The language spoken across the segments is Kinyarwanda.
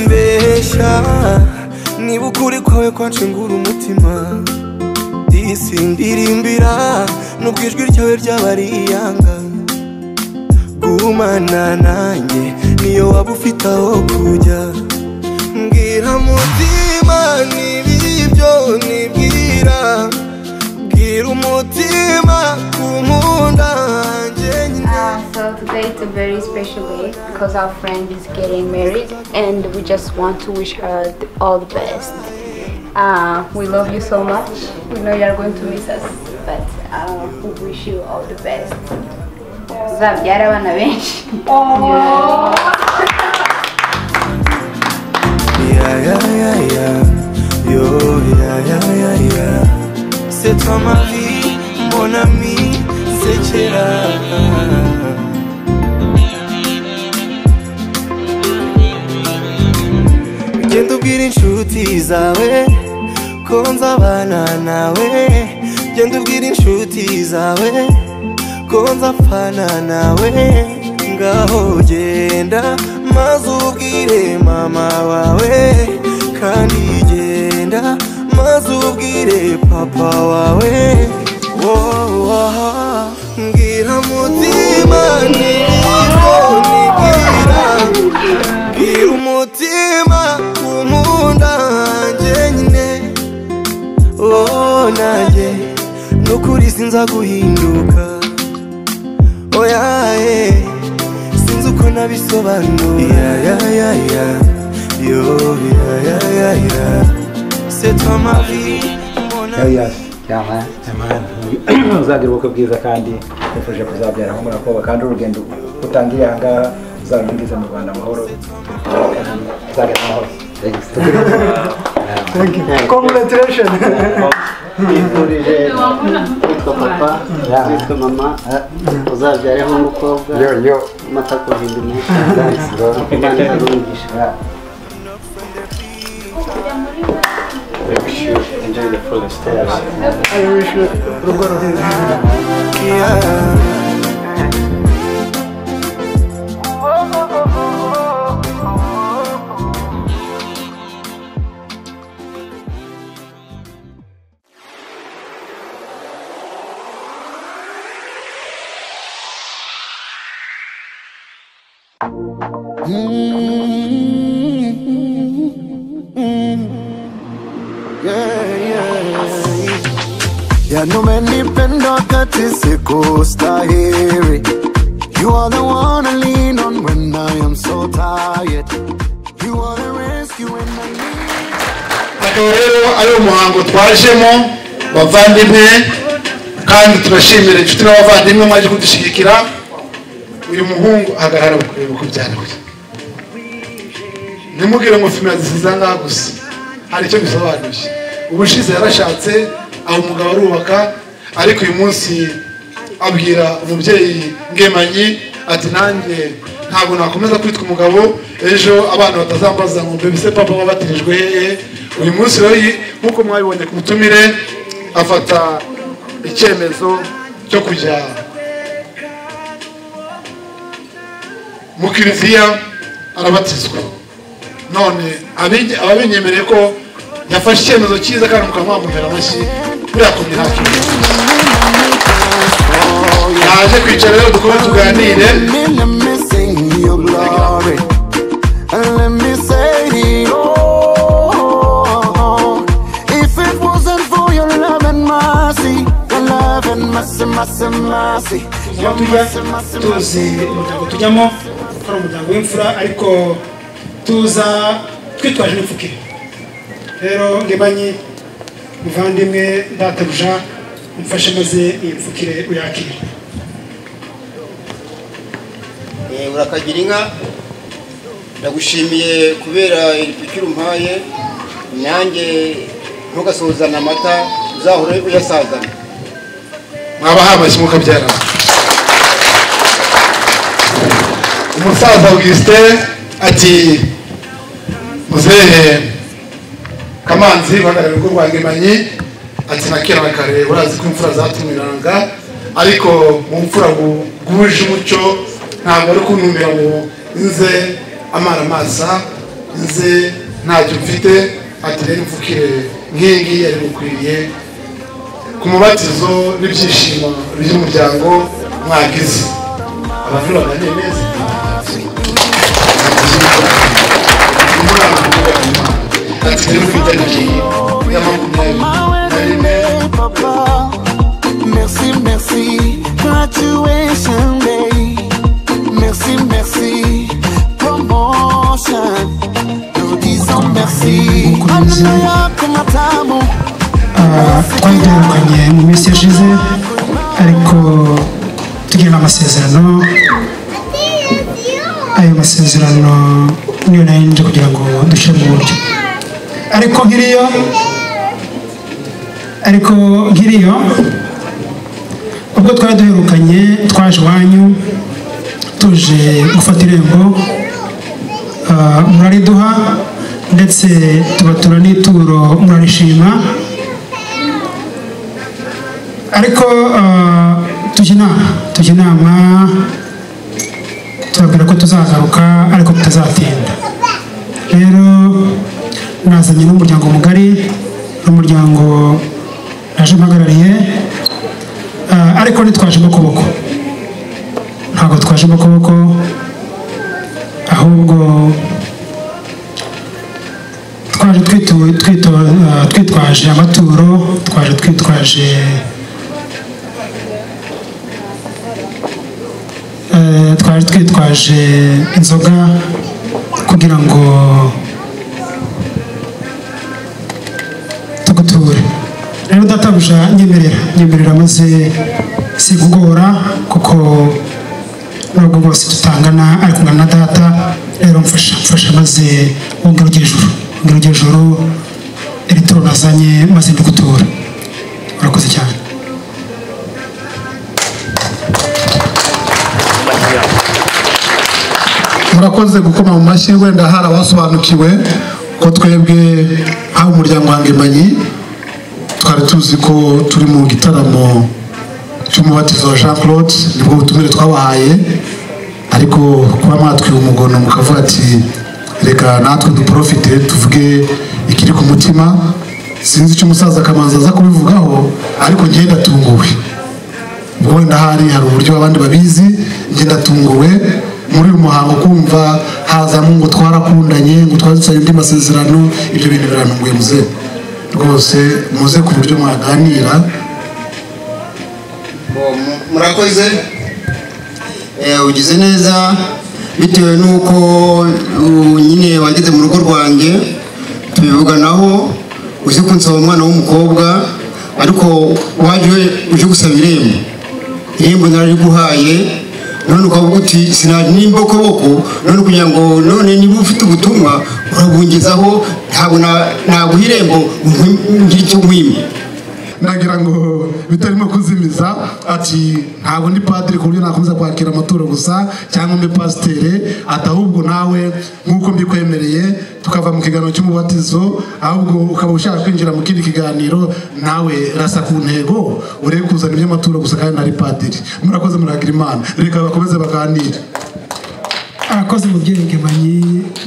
kubeshya niba ukuri kwawe kwancengura umutima disi ndirimbira nubwo ijwi ryawe ryaba ari iyanga gumana nanjye niyo waba ufite aho kujya mbwira mutima nibibyo nibwira bwira umutima kunkunda hanjye nyine Uh, so today is a very special day because our friend is getting married and we just want to wish her th- all the best. Uh, we love you so much. We know you are going to miss us, but uh, we wish you all the best. Uzabyara abana benshi. Yeah, yeah, yeah, yeah. Yo, yeah, yeah, yeah, yeah. C'est toi ma vie, mon ami, c'est Chira. Genda ubwira inshuti zawe ko nzabana nawe genda ubwira inshuti zawe ko nzapfana nawe ngaho genda maze ubwire mama wawe kandi genda maze ubwire papa wawe wowaha mbwira mutima nibwo nibwira bwira umutima kumunda hanjye nyine oh nanjye nukuri sinza guhinduka oya eh, sinzi uko nabisobanura ya ya ya ya yo ya ya ya ya c'est toi ma vie mon ami uzagira ubukwe bwiza kandi nifuje kuzabyara aho murakoba kandi urugendo utangiye aha ngaha uzarungize mu rwanda amahoro uzagera amahoro Congratulations. twifurije witwa papa Yeah. witwa mama uzabyareho umukobwa amata kuhinda umunsi imana izarumugisha I wish you urugo ruhire. Yeah. Ya no me ni pendo kati siku stahiri You are the one I lean on when I am so tired You are the rescue when I need akaba rero ari umuhango twajemo bavandimwe kandi turashimira inshuti n'abavandimwe mwaje kudushyigikira uyu muhungu ahagarara kureba uko byarangiye ntimugire ngo fimira zisize ngaha gusa hari icyo bisobanuye ubushize yarashatse aho umugabo arubaka ariko uyu munsi abwira umubyeyi ngemanyi ati nanjye ntabwo nakomeza kwitwa umugabo ejo abana batazambaza ngo mbese papa wabatirijwe hehe uyu munsi rero yi- nk'uko mwabibonye ku butumire afata icyemezo cyo kujya mu kiliziya arabatizwa none abenye- ababenyemereye ko yafashe icyemezo cyiza kandi mukaba mwamubera amashyi buriya ku ntacyo yaje kwicara rero dukome tuganire me, let me sing your glory And let me say oh If it wasn't for your love and mercy Your love and mercy, mercy, mercy tuba tujya tuzi umuryango tujyamo ko ari umuryango w'imfura ariko tuza twitwaje n'imfukire rero ngebanyi muvandimwe databuja umfashe maze iyi mfukire uyakire Eh, urakagira inka ndagushimiye kubera ipikiri umpaye nanjye ntugasuzana amata uzahore uyasazana mwabahamashyi mukabyara umusaza augustin ati muzehe kamanzi uhagarariye urugo rwa ngemanyi ati na kera na kare urazi ko imfura zatumiranga ariko mu mfura guje umucyo ntabwo ari kuntumira ngo nze amaramasa nze ntacyo mfite ati rero imfukire nk'iyi ngiyi yari gukwiriye ku mubatizo n'ibyishimo by'umuryango mwagize abantu baganire neza ati rero mfite ngiyi ya makumyabiri nari Hey, Papa, merci, merci, graduation day. Merci, merci, promotion. Nous disons merci. Hallelujah, kumatamu. Ah, twagiranye mu minsi yashize ariko tugirana amasezerano ayo masezerano niyo nayo nje kugira ngo dushyire mu buryo ariko nk'iriyo ariko nk'iriyo ubwo twari duherukanye twaje iwanyu tuje gufata irembo ah, murariduha ndetse tubatura n'ituro murarishima ariko ah, tujya inama tujya inama tubabwira ko tuzagaruka ariko tutazatinda rero nazanye n'umuryango mugari n'umuryango naje mpagarariye ah, ariko ntitwajemo ukuboko ntabwo twajemo ukuboko ahubwo twaje twitu- twito- ah, twitwaje amaturo twaje twitwaje eh, twaje twitwaje inzoga kugira ngo tuguture rero databuja nyemerera nyemerera maze sigugora kuko nubwo bwose tutangana ari kungana na data rero mfasha mfasha maze wongere ujye ijuru wongere ujye ijuru iri turo nazanye maze ndigutura urakoze cyane murakoze gukoma mu mashyi wenda hari abasobanukiwe ko twebwe haba umuryango wangemanyi twari tuzi ko turi mu gitaramo cy'umubatizo wa jean claude nibwo butumire twabahaye ariko kuba mwatwiwe umugono mukavuga ati reka natwe duporofite tuvuge ikiri ku mutima sinzi icyo umusaza kamanzi aza kubivugaho ariko njye ndatunguwe ubwo wenda hari hari uburyo abandi babizi njye ndatunguwe muri uyu muhango kumva hazamo ngo twarakundanye ngo twadusaye andi masezerano ibyo bintu birantunguye muze rwose muze ku buryo mwaganira murakoze Eh, ugize neza bitewe n'uko uh, nyine wageze mu rugo rwanjye tubivuganaho uzi ko nsaba umwana w'umukobwa ariko waje uje gusaba irembo irembo narariguhaye none ukavuga uti sinaje n'imbokoboko none kugira ngo none niba ufite ubutumwa urabungezaho ntabwo na- naguha irembo nkwi- ngire icyo nkwima nagira ngo bitarimo kuzimiza ati ntabwo ndi padiri ku buryo nakomeza kwakira amaturo gusa cyangwa mbe pasitere ati ahubwo nawe nk'uko mbikwemereye tukava mu kiganiro cy'umubatizo ahubwo ukaba ushaka kwinjira mu kindi kiganiro nawe rasa ku ntego urebe kuzana iby'amaturo gusa kandi nari padiri murakoze muragira imana reka bakomeze baganire arakoze mubyeyi ngemanyi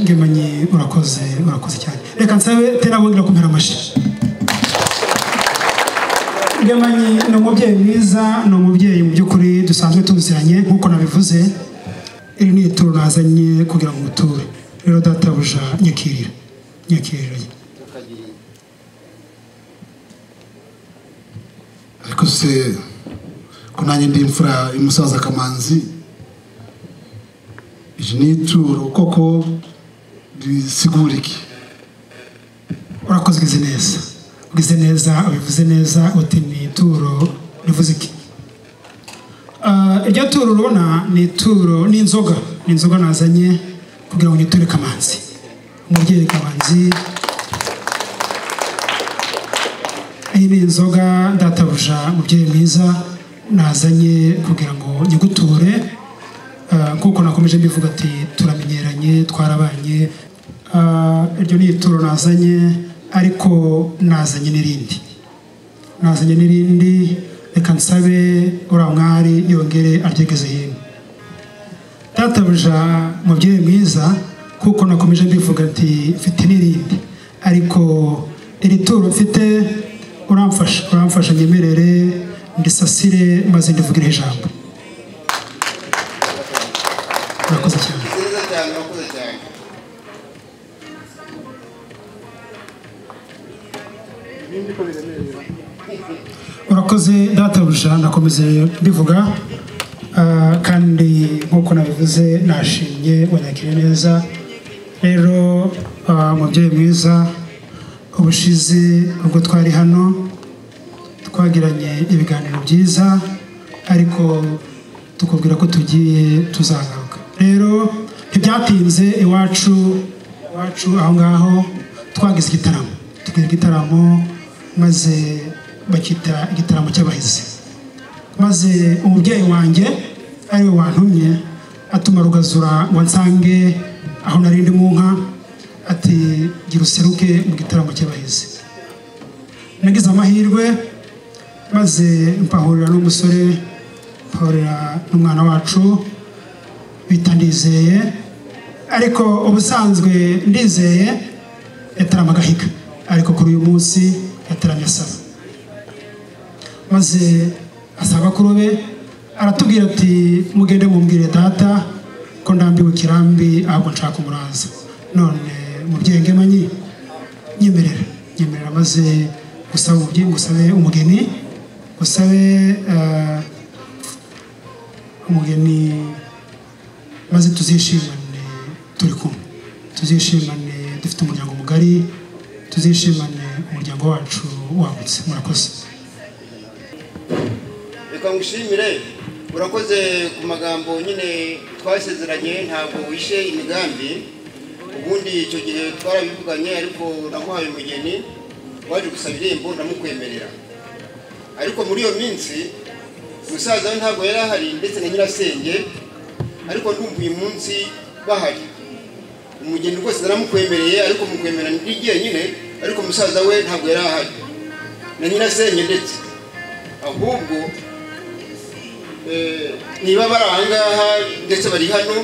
ngemanyi urakoze urakoze cyane reka nsabe tera wongera kumpera amashyi ngemanyi ni umubyeyi mwiza ni umubyeyi mu by'ukuri dusanzwe tuziranye nk'uko nabivuze iri ni ituro nazanye kugira ngo uture rero databuja nyakirira nyakirira ariko se ko nanjye ndi imfura y'umusaza kamanzi iri ni ituro koko risigura iki urakoze ugize neza ugize neza ubivuze neza uti ni ituro rivuze iki Ah, iryo turo urabona ni ituro ni inzoga ni inzoga nazanye kugira ngo nyiture kamanzi umubyeyi kamanzi iyi ni inzoga databuja umubyeyi mwiza nazanye kugira ngo nyiguture Ah, nk'uko nakomeje mbivuga ati turamenyeranye twarabanye Ah, iryo ni ituro nazanye ariko nazanye n'irindi nazanye n'irindi reka nsabe uriya mwari yongere aryegeze hino databuja mubyeyi mwiza kuko nakomeje mbivuga ati mfite n'irindi ariko iri turo mfite uramfasha uramfasha nyemerere ndisasire maze ndivugire ijambo murakoze cyane urakoze databuja nakomeze mbivuga Ah, kandi nk'uko nabivuze nashimye wanyakiriye neza rero ah, mubyeyi mwiza ubushize ubwo twari hano twagiranye ibiganiro byiza ariko tukubwira ko tugiye tuzagaruka rero ntibyatinze iwacu iwacu aho ngaho twagize igitaramo tugira igitaramo maze bakita igitaramo cy'abahizi maze umubyeyi wanjye ariwe wantumye atuma rugazura ngo nsange aho nari ndi mu nka ati gira useruke mu gitaramo cy'abahizi nagize amahirwe maze mpahurira n'umusore mpahurira n'umwana wacu bita ndizeye ariko ubusanzwe ndizeye yatarama agahiga ariko kuri uyu munsi yataramye asaba maze asaba bakuru be aratubwira ati mugende mumbwire data ko ndambiwe kirambi ahubwo nshaka umuraza none mubyeyi ngemanyi nyemerera nyemerera maze gusaba umubyeyi ngusabe umugeni gusabe eh, umugeni maze tuzishimane turi kumwe tuzishimane dufite umuryango mugari tuzishimane umuryango wacu wagutse murakoze reka ngushimire urakoze ku magambo nyine twasezeranye ntabwo wishe imigambi ubundi icyo gihe twarabivuganye ariko namuhaye umugeni waje gusaba irembo ndamukwemerera ariko muri iyo minsi umusaza we ntabwo yari ahari ndetse na nyirasenge ariko ndumva uyu munsi bahari umugeni rwose naramukwemereye ariko mukwemerera ndi jyenyine ariko umusaza we ntabwo yari ahari na nyirasenge ndetse ahubwo eh, niba bari aha ngaha ndetse bari hano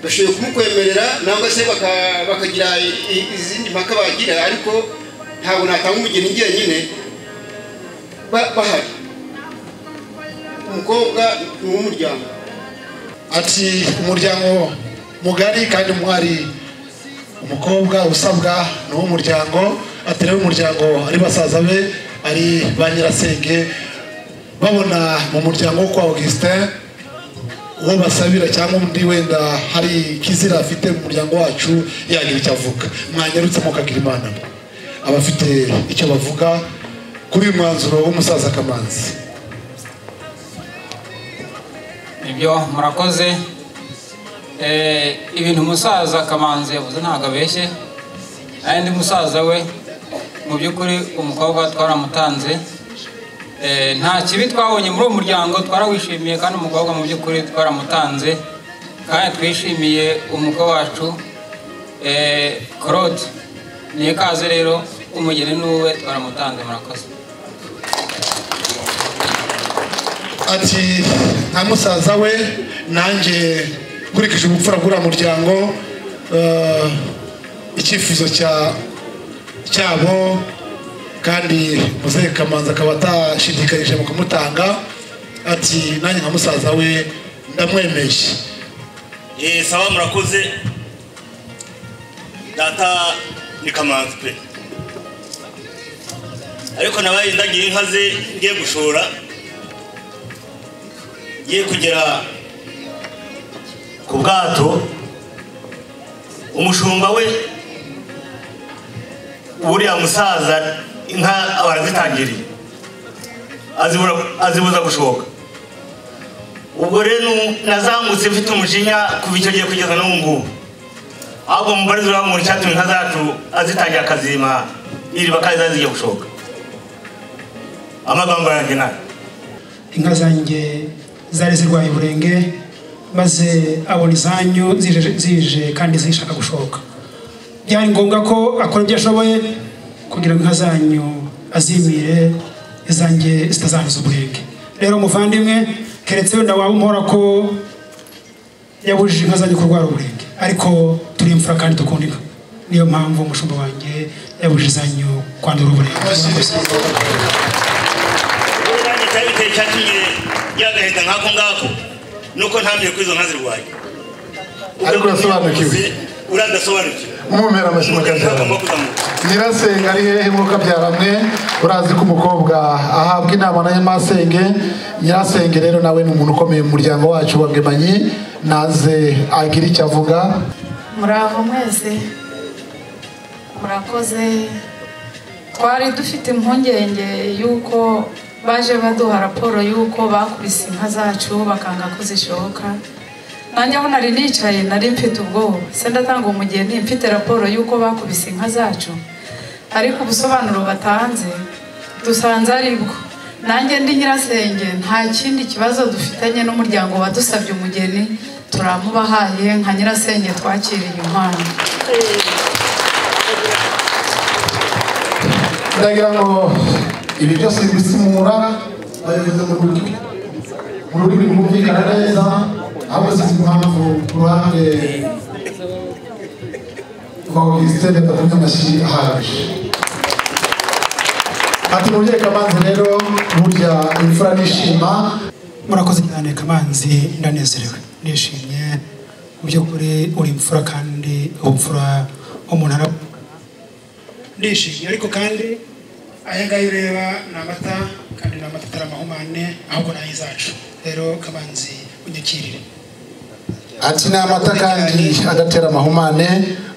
bashoboye kumukwemerera nangwa se baka- bakagira i- izindi mpaka bagira ariko ntabwo natanga umugeni njyenyine ba- bahari umukobwa ni uw'umuryango ati umuryango mugari kandi mwari umukobwa usabwa ni uw'umuryango atari umuryango ari basaza be ari ba nyirasenge babona mu muryango wo kwa augustin uwo basabira cyangwa undi wenda hari ikizira afite mu muryango wacu yagira icyo avuga mwanyarutse mukagira imana abafite icyo bavuga kuri uyu mwanzuro w'umusaza kamanzi ibyo murakoze Eh, ibintu umusaza kamanzi yavuze ntabwo abeshye ari undi musaza we mu by'ukuri umukobwa twaramutanze Eh, nta kibi twabonye muri uwo muryango twarawishimiye kandi umukobwa mu by'ukuri twaramutanze kandi twishimiye umukwe wacu Eh, claude niyo kaze rero umugeni n'uwe twaramutanze murakoze ati nka musaza we nanjye nkurikije ubupfura bw'uriya muryango eh, icyifuzo cya cyabo kandi muzehe kamanzi akaba atashidikarije mu kumutanga ati nanjye nka musaza we ndamwemeje Eh, sawa murakoze data ni kamanzi pe ariko nabaye ndagira inka ze ngiye gushora ngiye kugera ku bwato umushumba we uriya musaza inka barazitangiriye azibura- azibuza gushoka ubwo rero nazamutse mfite umujinya kuva icyo gihe kugeza n'ubu ngubu ahubwo umugore zirabamuntu icyatumye inka zacu azitangira akazima niriba kandi zari zigiye gushoka amagambo yanjye nayo inka zanjye zari zirwaye uburenge maze abona izanyu zije zije kandi zishaka gushoka byari ngombwa ko akora ibyo ashoboye kugira ngo inka zanyu azimire izanjye zitazanduza uburenge rero muvandimwe keretse wenda waba umhora ko yabujije inka zanyu kurwara uburenge ariko turi turi imfura kandi dukunda inka niyo mpamvu umushumba wanjye yabuje izanyu kwandura uburebure kandi cyari biteye cyatumye yagahita nk'ako ngako nuko ntambye kuri izo nka zirwaye Ariko urasobanukiwe. uradasobanukiwe mwumera amashyi mukabyara nyirasenge ari hehe mukabyara mwe urazi ko umukobwa ahabwa inama na nyamasenge nyirasenge rero nawe ni umuntu ukomeye mu muryango wacu wa bwemanyi naze agira icyo avuga murava mwese murakoze twari dufite impungenge y'uko baje baduha raporo y'uko bakubise inka zacu bakanga ko zishoboka nanjye aho nari nicaye nari mfite ubwoba se ndatanga umugeni mfite raporo y'uko bakubise inka zacu ariko ubusobanuro batanze dusanze ari bwo nanjye ndi nyirasenge nta kindi kibazo dufitanye n'umuryango wadusabye umugeni turamubahaye nka nyirasenge twakiriye impano ndagira ngo ibi byose bisimura babivuze mu rurimi mu rurimi rwumvikana neza ahubwo sinzi impamvu ku ruhande rwa augustin yatumye amashyi ahagije ati mubyeyi kamanzi rero burya imfura nishima murakoze cyane kamanzi ndanezerewe nishimye mu by'ukuri uri imfura kandi ubupfura umuntu ara ndishimye ariko kandi aya ngaya ureba ni amata kandi ni amata atari amahumane ahubwo ni ay'izacu rero kamanzi unyakirire ati ni amata kandi adatera amahumane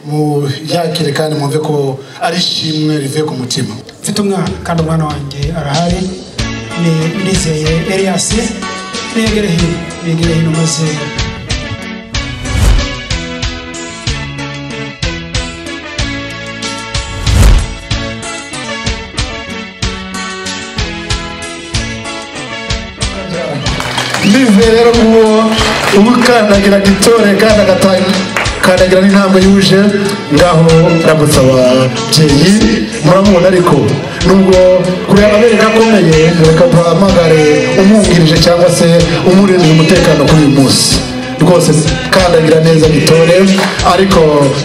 muyakire kandi mwumve ko ari ishimwe rivuye ku mutima mfite umwana kandi umwana wanjye arahari ni ndizeye elias negere hino negere hino maze ndize rero uwo umukandagira gitore kandi agakandagira n'intambwe yuje ngaho aramutse ababyeyi muramubona ariko nubwo kureba amabere akomeye reka duhamagare umwungirije cyangwa se umurindira umutekano kuri uyu munsi rwose kandagira neza gitore ariko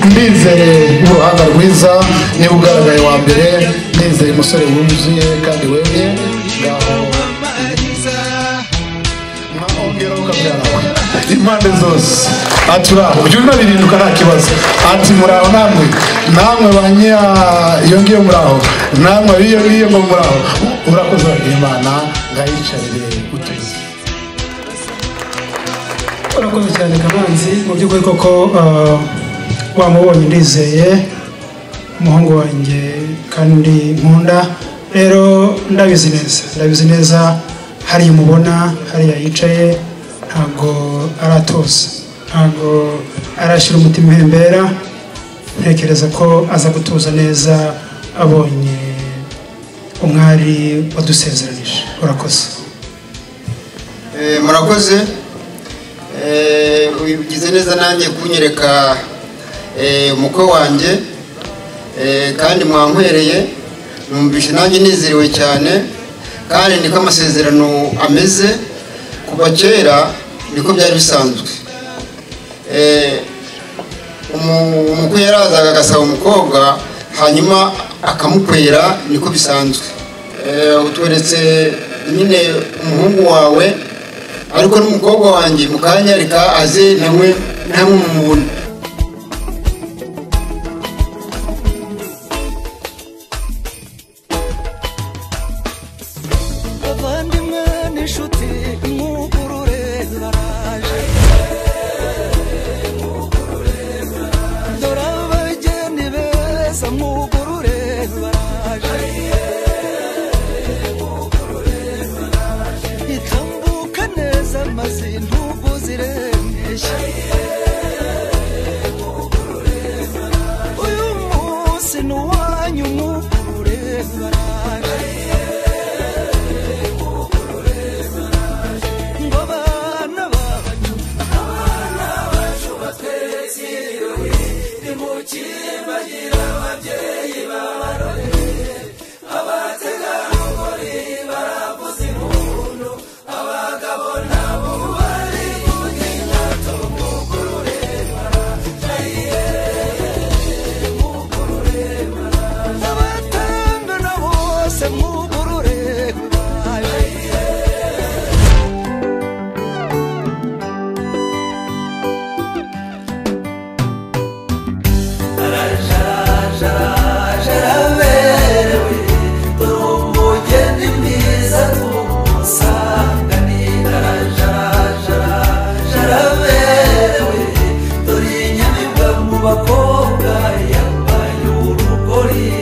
ndizere uruhanga rwiza niba ugaragaye wa mbere ndizeye umusore wuzuye kandi wemye ngaho impande zose ati uraho byuma birinduka nta kibazo ati muraho namwe namwe ba nyira iyo ngiyo muraho namwe biyo biyo ngo muraho urakoze urabwira imana ngayicarire uteze urakoze cyane kamanzi mu by'ukuri koko ah, wamubonye ndizeye umuhungu wanjye kandi nkunda rero ndabizi neza ndabizi neza hariya umubona hariya yicaye ntabwo aratoza ntabwo arashyira umutima ihembera ntekereza ko aza gutuza neza abonye umwari wadusezeranije urakoze Eh, murakoze Eh, ubigize neza nanjye kunyereka eh, umukwe wanjye Eh, kandi mwankwereye numvishe nanjye nizerewe cyane kandi niko amasezerano ameze kuva kera niko byari bisanzwe Eh, umu- umukwe yarazaga agasaba umukobwa hanyuma akamukwera niko bisanzwe Eh, utweretse nyine umuhungu wawe ariko n'umukobwa wanjye mukanyarika aze namwe namwe mumubona abavandimwe n'inshuti mwugurure baraje dore abageni beza mwugurure baraje itambuka neza maze ntugu zirembesha uyu munsi ni uwanyu mwugurure baraje ngo abana bacu abana bacu batweziwe nimukimbagira ababyeyi babarore abategarugori baravuza impundu abagabo nabo bari kugenda tumukurure baraye imbwa yambaye urugori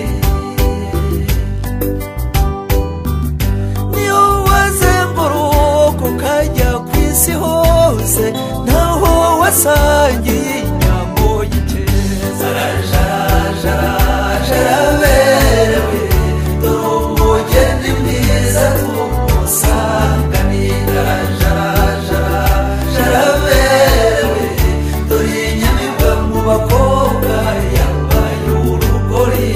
niyo wazengurutse ukajya ku isi hose ntaho wasangiye inyambo y'ikeza jarajara berewe dore umugeni mwiza tumusanganiye jarajara jaraberewe dore inyamibwa mu bakobwa yambaye urugori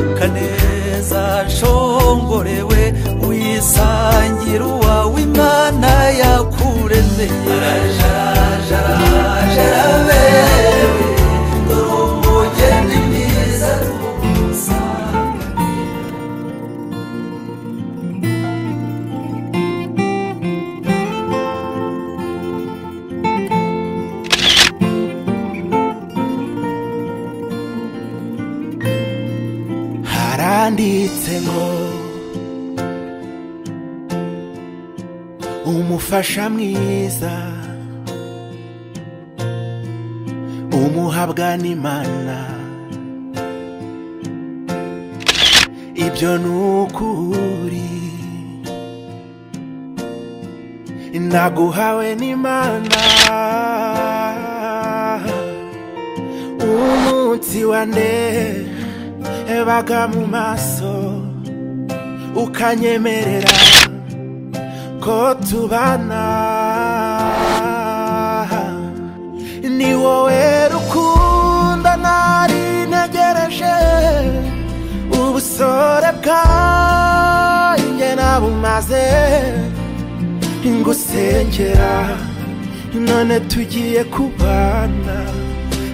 Uka neza nshongorewe uyisangira uwawe imana yakuremeye jaraberewe dore umugeni mwiza tumusanga haranditse ngo umufasha mwiza umuhabwa n'imana ibyo ni ukuri naguhawe n'imana umunsi wa ndehe ebaga mu maso ukanyemerera ko tubana ni wowe rukunda nari ntegereje ubusore bwanjye nabumaze ngusengera none tugiye kubana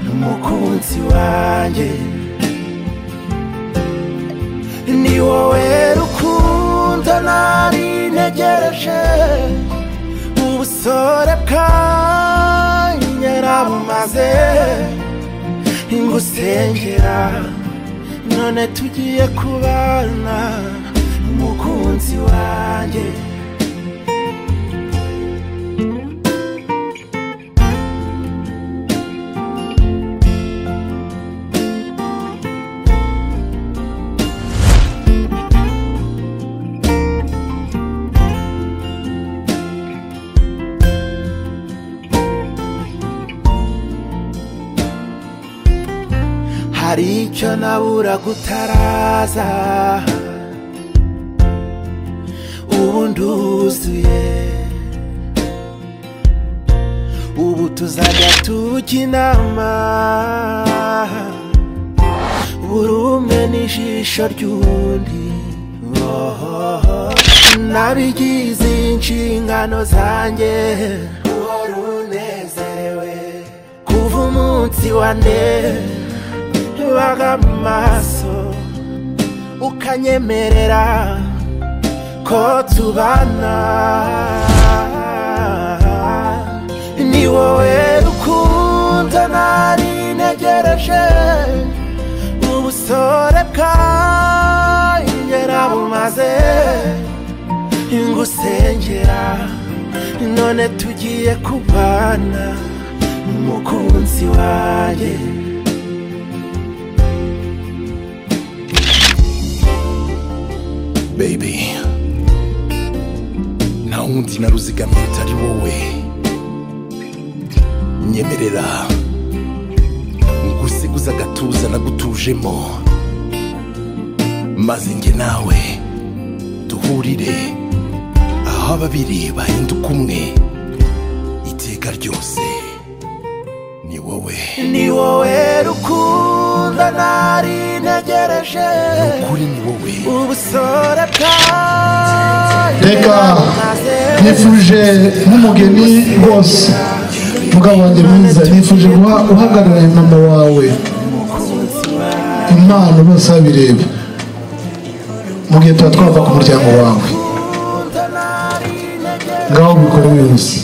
n'umukunzi wanjye ni wowe rukundo nari ntegereje ubusore bwanjye nabumaze ngusengera none tugiye kubana umukunzi wanjye hari icyo nabura gutaraza ubu nduzuye ubu tuzajya tujya inama buri umwe n'ijisho ry'undi Ohoho. nabigize inshingano zanjye uhora unezerewe kuva umunsi wa ndebe baga mu maso ukanyemerera ko tubana ni wowe rukundo nari ntegereje ubusore bwanjye nabumaze ngusengera none tugiye kubana n'umukunzi wanjye baby nta wundi naruzigamiye utari wowe nyemerera ngusiguza agatuza nagutujemo maze njye nawe duhurire aho babiri bahinduka umwe iteka ryose ni wowe ni wowe rukundo nari ntegereje kuri ni wowe ubusore bwanjye reka nifuje nk'umugeni rwose mugabo wanjye mwiza nifuje guha uhagararanye mama wawe impano bose babireba mu gihe tuba twava ku muryango wawe ngaho ubikore wihuse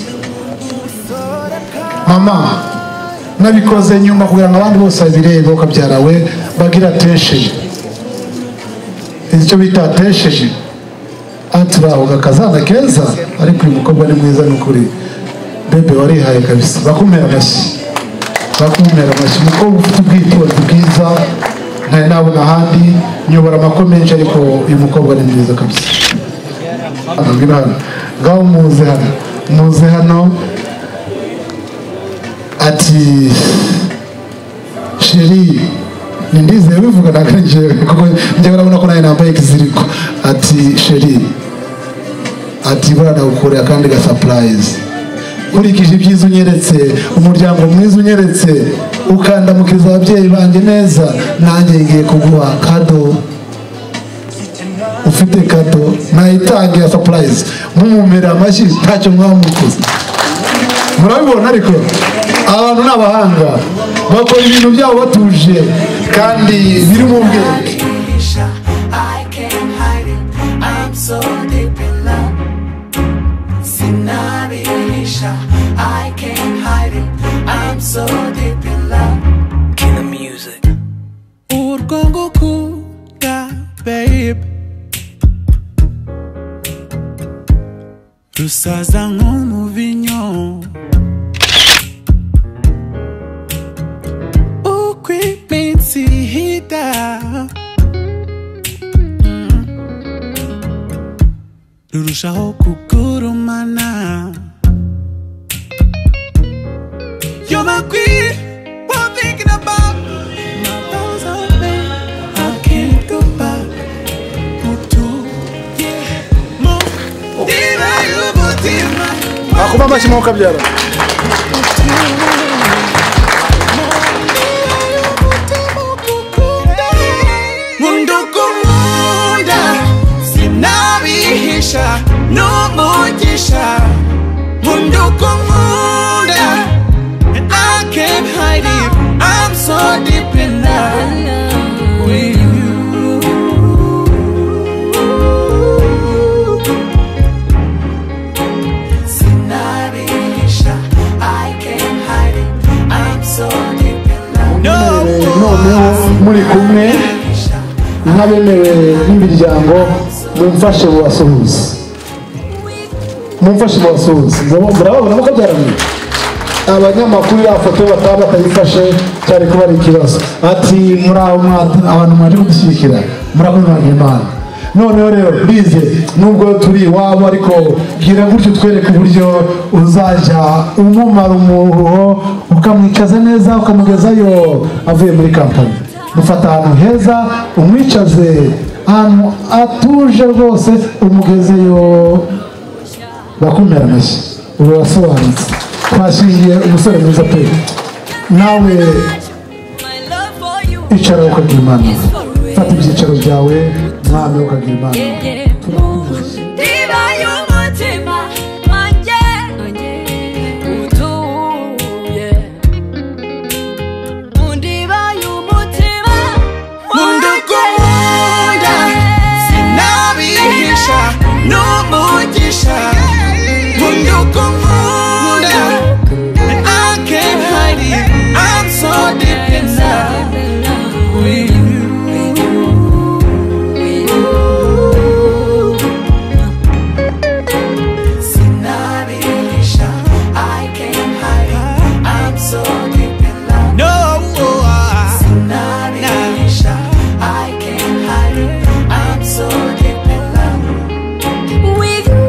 mama nabikoze nyuma kugira ngo abandi bose babirebe ukabyarawe bagira atesheje icyo bita atesheje aturahuga akazana keza ariko uyu mukobwa ni mwiza ni ukuri bebe warihaye kabisa bakumera amashyi bakumera amashyi umukobwa ufite ubwitonzi bwiza ntari nabona ahandi nyobora amako menshi ariko uyu mukobwa ni mwiza kabisa Mbwira hano ngaho muze hano muze hano ati sheri ni ndizeye bivuga ntabwo ari njyewe kuko njyewe urabona ko nawe nambaye ikiziriko ati sheri ati buriya nagukoreye akandi ga sapurayizi nkurikije ibyiza unyeretse umuryango mwiza unyeretse ukandamukiza ababyeyi banjye neza nanjye ngiye kuguha kado ufite kado nayitangiye sapurayizi mumumera amashyi ntacyo mwamukoze murabibona ariko abantu ni abahanga bakora ibintu byabo batuje kandi biri mu bwenge I can't hide it. I'm so deep in love. Sinarihisha. I can't hide it. I'm so deep in love. Kina Music. Urwo ngukunda, babe. Rusaza nk'umuvinyo. Uko iminsi ihita. rurushaho kugurumana You're the queen I'm thinking about Now those are men I can't go back Mutu yeah. Mutima y'umutima akuba amashyi mu kabyara Mundukunda Sinabihisha N'umugisha Mundukunda And I can't hide it I'm so deep in love with you Sinabihisha I can't hide it I'm so deep in love noneho muri kumwe nk'abemewe n'imiryango mumfashe mubasuhuze mumfashe mubasuhuze Murabo- murababona ko byaraniye abanyamakuru ya foto bataba batayifashe cyari kuba ari ikibazo ati muri abo mwata- abantu mwaje kudushyigikira murakoze mwagira imana noneho rero bize nubwo turi iwabo ariko bwira gutyo twereke uburyo uzajya umumara umuruho ukamwicaza neza ukamugezayo avuye muri kampani mufata ahantu heza umwicaze ahantu atuje rwose umugezeyo bakumira amashyi ubu wasobanutse twashingiye umusore mwiza pe nawe icara ukagira imana fata ibyicaro byawe mwami ukagira imana Diva y'umutima wanjye utuye Mundiva y'umutima Mundukunda Sinabihisha n'umugisha Mundukunda I can't hide it I'm so deep in love with you Sinabihisha, I can't hide it. I'm so deep in love. No, Sinabihisha, I can't hide it. I'm so deep in love with you.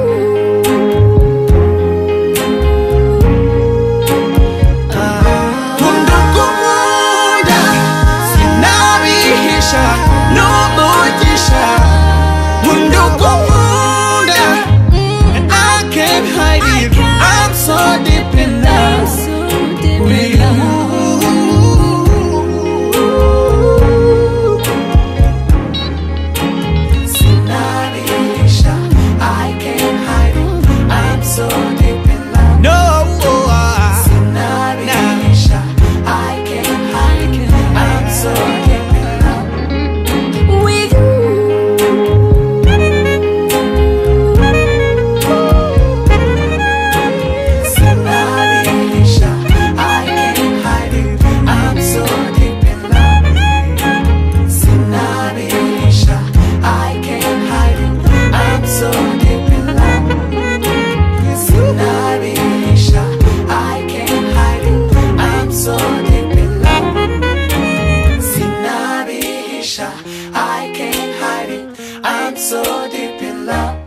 so deep in love.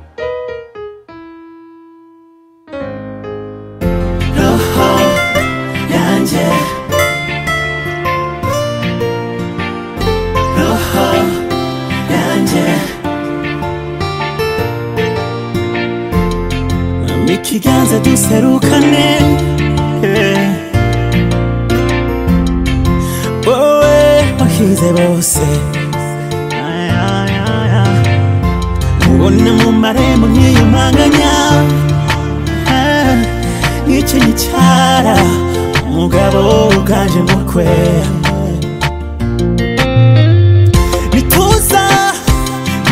Roho yanjye. Roho yanjye. Ampa ikiganza duserukane yeah. wowe wahize bose Ay, ay, ay, ay. ubona mu marembo nk'iyo mpanganya Ah, n'icyo gicara umugabo uganje mukwe nituza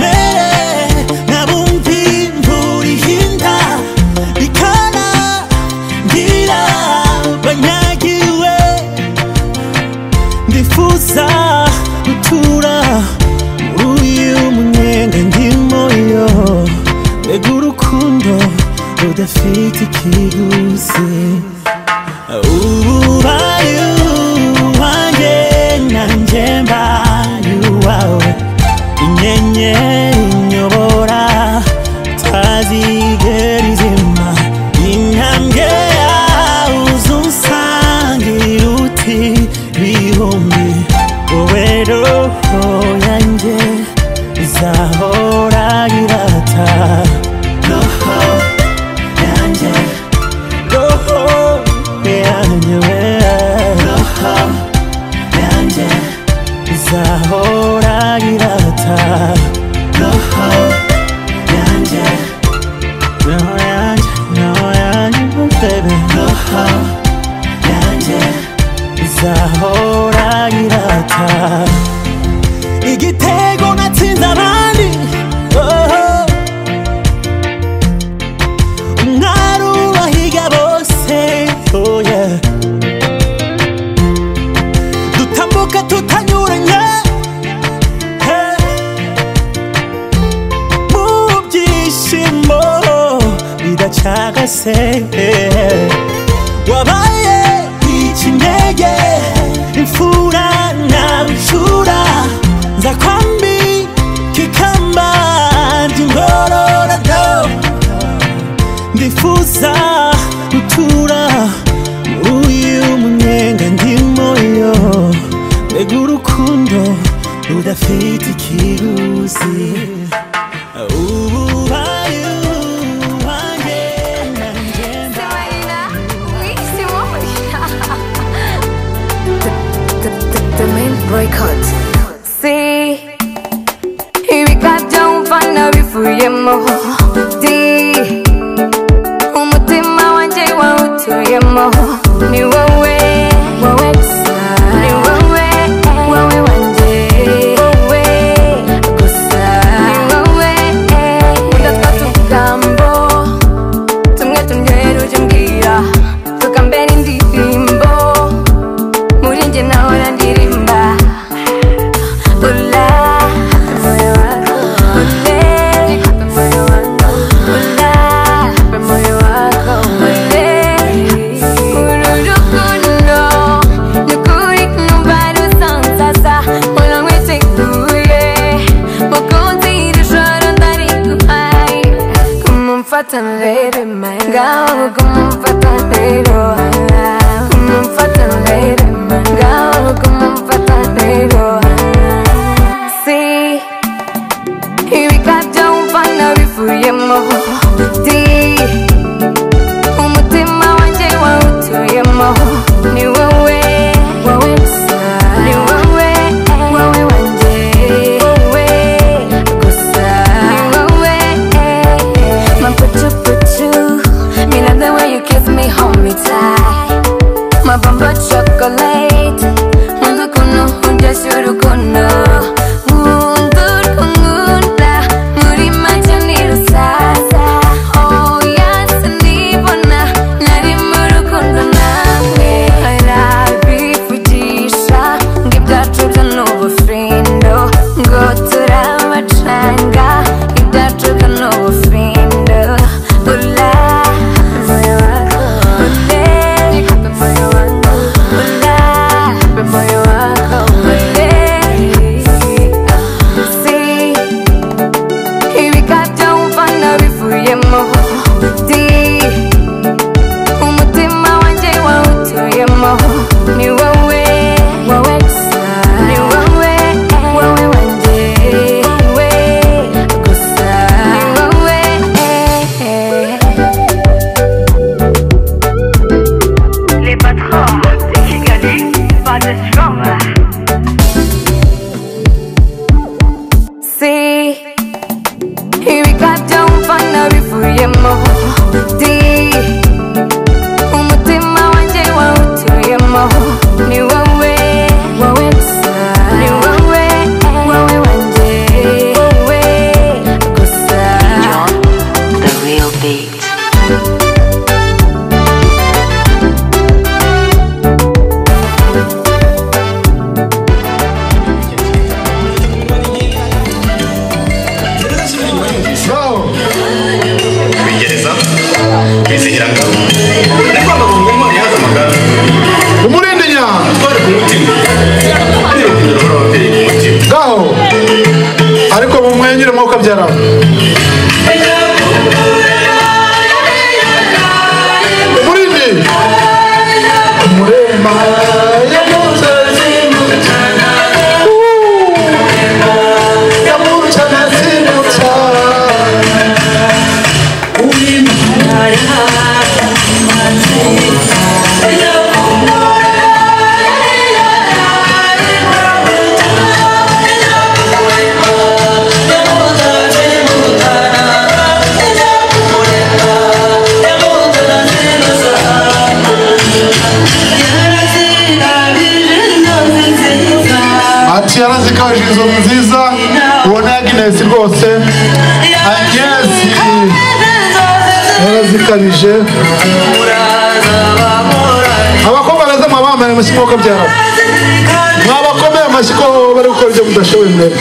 mere nabumvi mburiho inda bikanangira banyagiwe ndifuza gutura muri uyu munyenga ndimo yo mbega urukundo rudafite ikiguzi ubaye uwanjye nanjye mbaye uwawe inyenyeri inyobora utazigera izima intambwe yawe uzunsangira uti bihumbi wowe roho yanjye izahora irata roho yanjye roho yanjye we roho yanjye izahora irata roho yanjye roho yanjye roho yanjye oh baby roho yanjye izahora irata igitego natsinze abandi oho umwari ubahiga bose oh yeah dutambuka tutanyuranye hey. mu byishimo bidacagase hey. wabaye ikinege imfura na bishura nza kwambi kikamba ndingorora do ndifuza gutura muri uyu munyenga ndimo yo mbega urukundo rudafite ikiguzi ububaye uwanjye nanjye mbaye The main boycott. See, ibikajya mvana bivuyemo. D, umutima wanjye wawutuyemo. Ni wowe, wowe gusa. Ni wowe, wowe wanjye. Wowe gusa. Ni wowe, udatata utugambo. Tumwe tumwe ujye umbwira. Tugambe n'indirimbo muri njye nahora ndirimba ula moyo wako ule moyo wako ula moyo wako ule uru rukundo nukuri kumva rusansasa mpora nkiteguye mukunzi iri joro ndariguhaye kumumfatana rero mara ngaho kumumfatana rero kumumfatana rero ngaho kumumfatana rero si ibikabyo mvana bivuyemo di umutima wanjye wawutuyemo ni wowe wowe gusa ni wowe wowe wanjye wowe gusa ni wowe my puchu puchu me love the way you kiss me hold me tight my bumper chocolate nkunda ukuntu undyoshya urukundo nkunda urukundo muri make ni rusaza wawutuyemo di umutima wanjye wawutuyemo ni wowe wowe gusa ni wowe wowe wanjye wowe gusa ni wowe Les patrons de Kigali, pas de chômeur. si ibigabyo mvana bivuyemo di umutima wanjye wawutuyemo ni wowe wowe gusa ni wowe wowe wanjye wowe gusa The real beat. bigereza bizihira ngabo ariko abagabo ngo ntibone yaza amagara umurindi nyanga twari ku mutima ari urukundo rw'ababyeyi ku mutima ngaho ariko mumwenyure mwuka byara umurindi umuremba ati yarazikaje inzu nziza ubona ya ginesi rwose aginesi yarazikabije abakobwa beza mwaba bambaye amashyi nk'uko byara mwabakomeye amashyi ko bari gukora ibyo mudashoboye imbere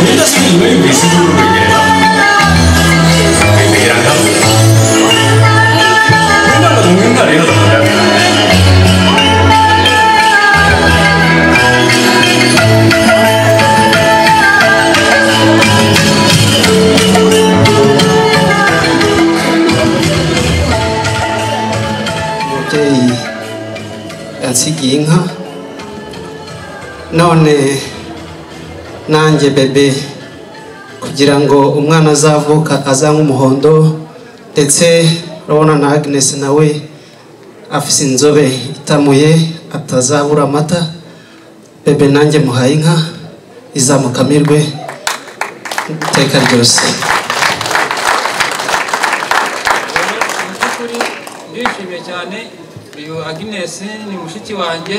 bidasubizwe yumvise ijuru rwegera bimihira ngabo imana mwenda rero z'amagara umubyeyi yansigiye inka none nanjye bebe kugira ngo umwana azavuka azanywe umuhondo ndetse urabona na agnes nawe afise inzobe itamuye atazabura amata bebe nanjye muhaye inka izamukamirwe iteka ryose by'ukuri ndishimye cyane uyu agnes ni mushiki wanjye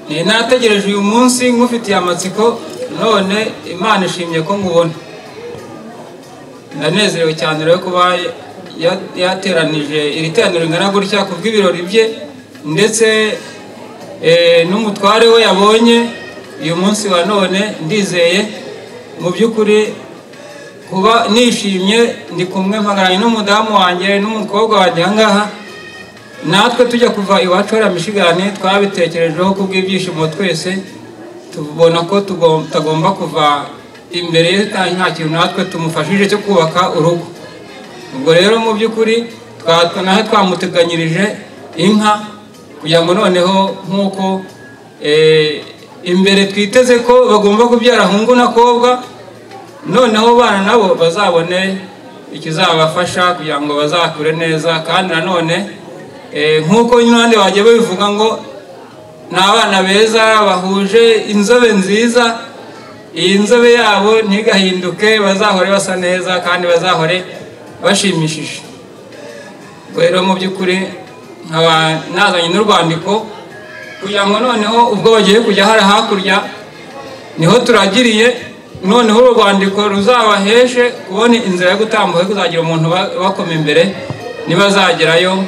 ni nategereje uyu munsi nk'ufitiye amatsiko none imana ishimye ko nkubona ndanezerewe cyane rero kuba ya- yateranije iri teraniro ringana gutya ku bw'ibirori bye ndetse eh, n'umutware we yabonye uyu munsi wa none ndizeye mu by'ukuri kuba nishimye ndi kumwe mpagaranye n'umudamu wanjye n'umukobwa wanjye aha ngaha natwe tujya kuva iwacu hariya mishigane twabitekerejeho kubw'ibyishimo twese tubona ko tugom- tutagomba kuva imbere ye nta nta kintu natwe tumufashije cyo kubaka urugo ubwo rero mu by'ukuri twa- nawe twamuteganyirije inka kugira ngo noneho nk'uko eh, imbere twiteze ko bagomba kubyara hungu n'akobwa noneho bana nabo bazabone ikizabafasha kugira ngo bazakure neza kandi nanone eh, nk'uko n'abandi bagiye babivuga ngo ni abana beza bahuje inzobe nziza iyi nzobe yabo ntigahinduke bazahore basa neza kandi bazahore bashimishije Ubwo rero mu by'ukuri nkaba nazanye n'urwandiko kugira ngo noneho ubwo bagiye kujya hariya hakurya niho turagiriye noneho uru rwandiko ruzabaheshe kubona inzira yo gutambuka yo kuzagira umuntu uba- ubakoma imbere nibazagerayo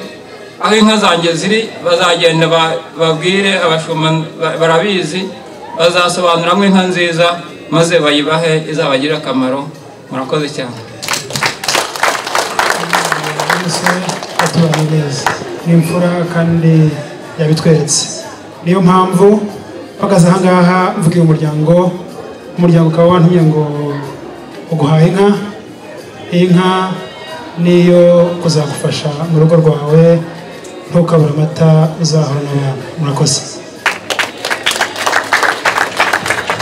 aho inka zanjye ziri bazagenda ba- babwire abashumba ba- barabizi bazasobanuramo inka nziza maze bayibahe izabagirire akamaro murakoze cyane bose batubanye neza ni imfura kandi yabitweretse niyo mpamvu mpagaze aha ngaha mvugiye umuryango umuryango ukaba wantumye ngo uguhaye inka iyi nka niyo kuzagufasha mu rugo rwawe ntukabure amata uzahora n'abana murakoze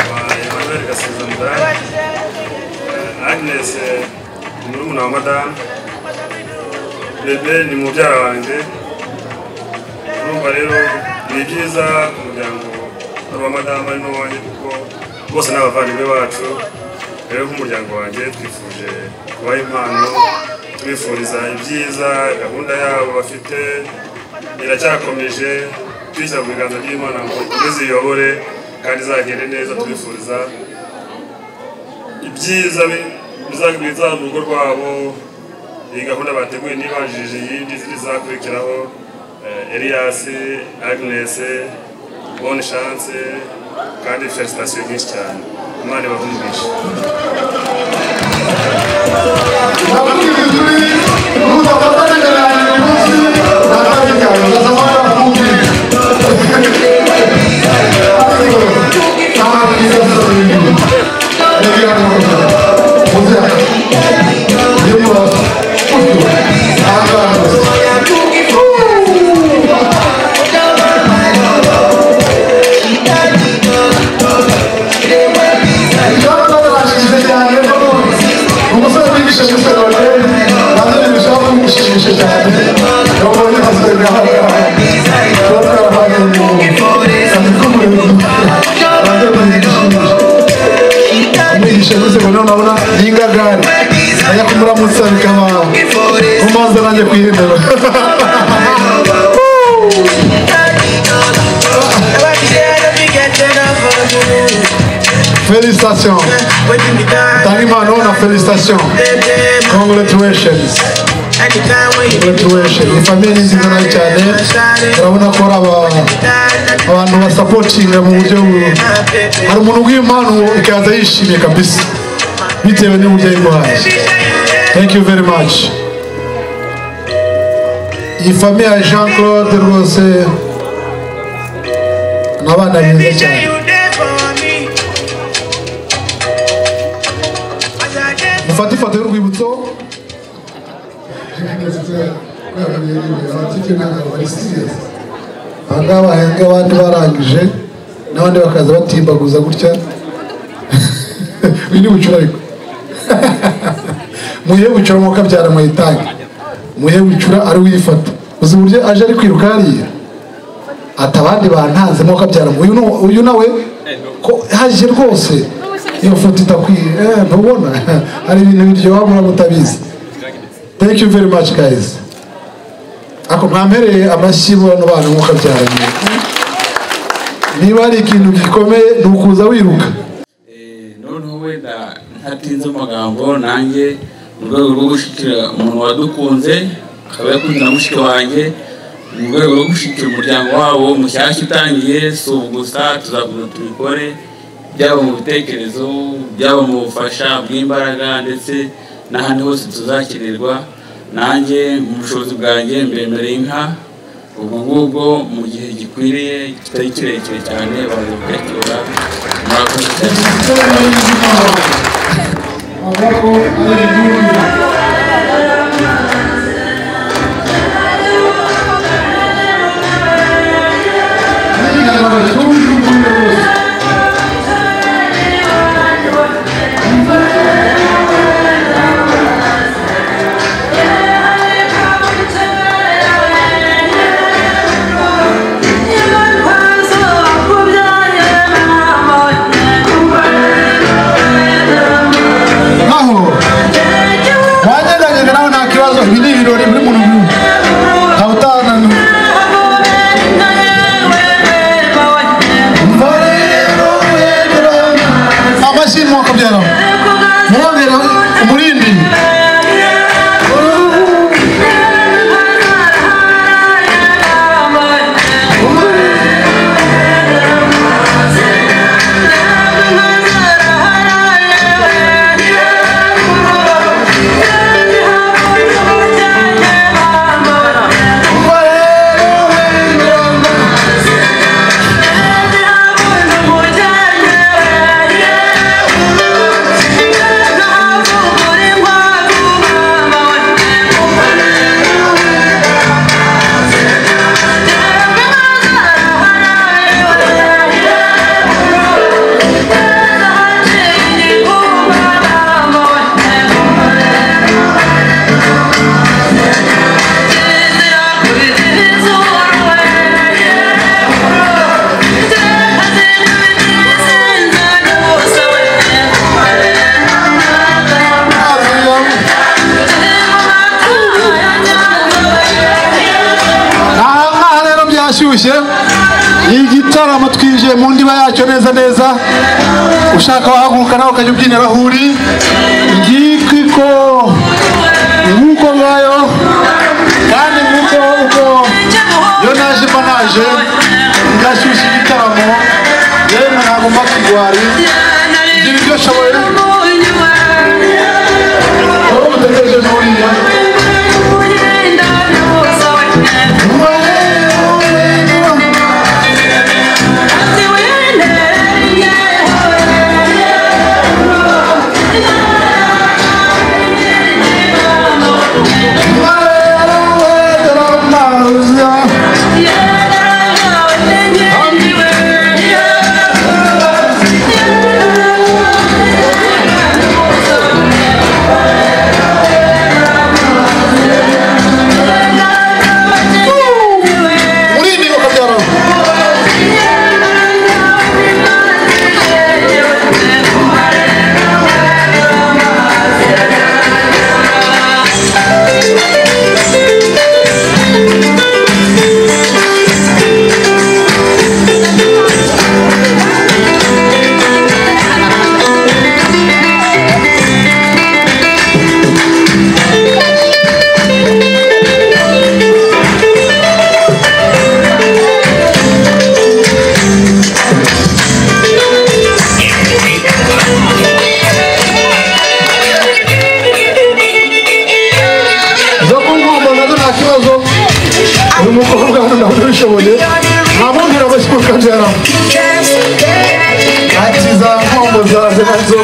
emmanuel gasizanira agnes ni murumuna wa madamu bebe ni mubyara wanjye urumva rero ni byiza ku muryango ari uwa madamu ari n'uwanjye kuko bose ni abavandimwe bacu rero nk'umuryango wanjye twifuje kubaha impano tubifuriza ibyiza gahunda yabo bafite iracyakomeje twishyira mu biganza by'imana ngo ikomeze iyobore kandi izagende neza tubifuriza ibyiza bi- biza- biza mu rugo rwabo iyi gahunda bateguye ntibanjirije iyindi ziri zakurikiraho Eh, Elias Agnes bonne chance kandi felicitation nyinshi cyane imana ibahumugishe umwigisha gusa ngo none abona yingagare ajya kumuramutsa bikaba umaze nanjye kuyihindura Félicitations. Tanimano na félicitations. Congratulations. Congratulations. Ni famille nziza nayo cyane. Urabona ko ari aba- abantu basapotinga mu buryo bu- hari umuntu uguha impano ikaza yishimye kabisa bitewe n'uburyo yiguhaye. Thank you very much. Iyi famille ya Jean Claude rwose ni abana beza cyane. mufate ifoto y'urwibutso ahangaha bahembwe abandi barangije n'abandi bakaza batimbaguza gutya uyu ni bucura ariko muhe bucura mwuka byara muyitange muhe bucura ari uyifata uzi uburyo aje ari kwiruka hariya ati abandi bantanzemo kabyara ngo uyu nu- uyu nawe ko haje rwose iyo foto itakwiye eh, ntubona hari ibintu biryoha mura mutabizi thank you very much guys ako mwampereye amashyi bano bana nk'uko abyaranye niba hari ikintu gikomeye ni ukuza wiruka noneho wenda ntatinze amagambo nanjye mu rwego rwo gushyikira umuntu wadukunze akaba yakunze na mushiki wanjye mu rwego rwo gushyikira umuryango wabo mushyashya utangiye si ubu gusa tuzakomeza tubikore byaba mu bitekerezo byaba mu bufasha bw'imbaraga ndetse n'ahandi hose tuzakenerwa nanjye mu bushobozi bwanjye mbemere inka ubwo ngubwo mu gihe gikwiriye kitari kirekire cyane baza bakakibura murakoze cyane naho wagendagenga nawe nta kibazo ibi ni ibirori buri muntu yumva ntawe utananura amashyi mwakabyara murongera umurindi aha ngaha rero byashyushye igitaramo twinjiye mu ndiba yacyo neza neza ushaka wahaguruka nawe ukajya ubyinira aho uri igikiko nk'uko ngayo kandi nk'uko uko iyo naje mba naje ngashyushya igitaramo yewe ntabwo mba kigwari ibyo nibyo nshoboye wowe mutegereje buriya Murindi bakabyara zo kungumba nazo nta kibazo uyu mukobwa hano ntabwo ubishoboye ntamubwira amashyi mukabyara akiza nkombo zaze nazo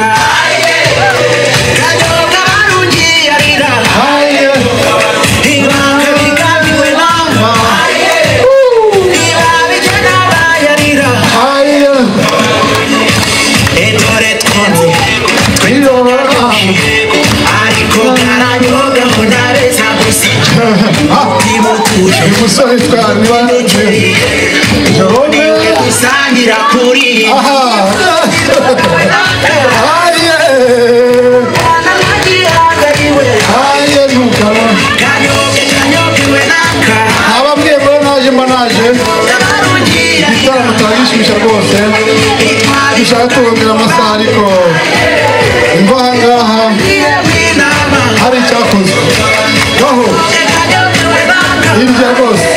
ariko ntaranyoga ngo ntareza gusa uyu musore twareba jerome gusangira kuri aha haye haye ntukaba ababwiye ngo naje mba naje igitaramo kiragishusha rwose dushaka kubonera amasaha ariko imva ahangaha hari icyakozwe aho hirya rwose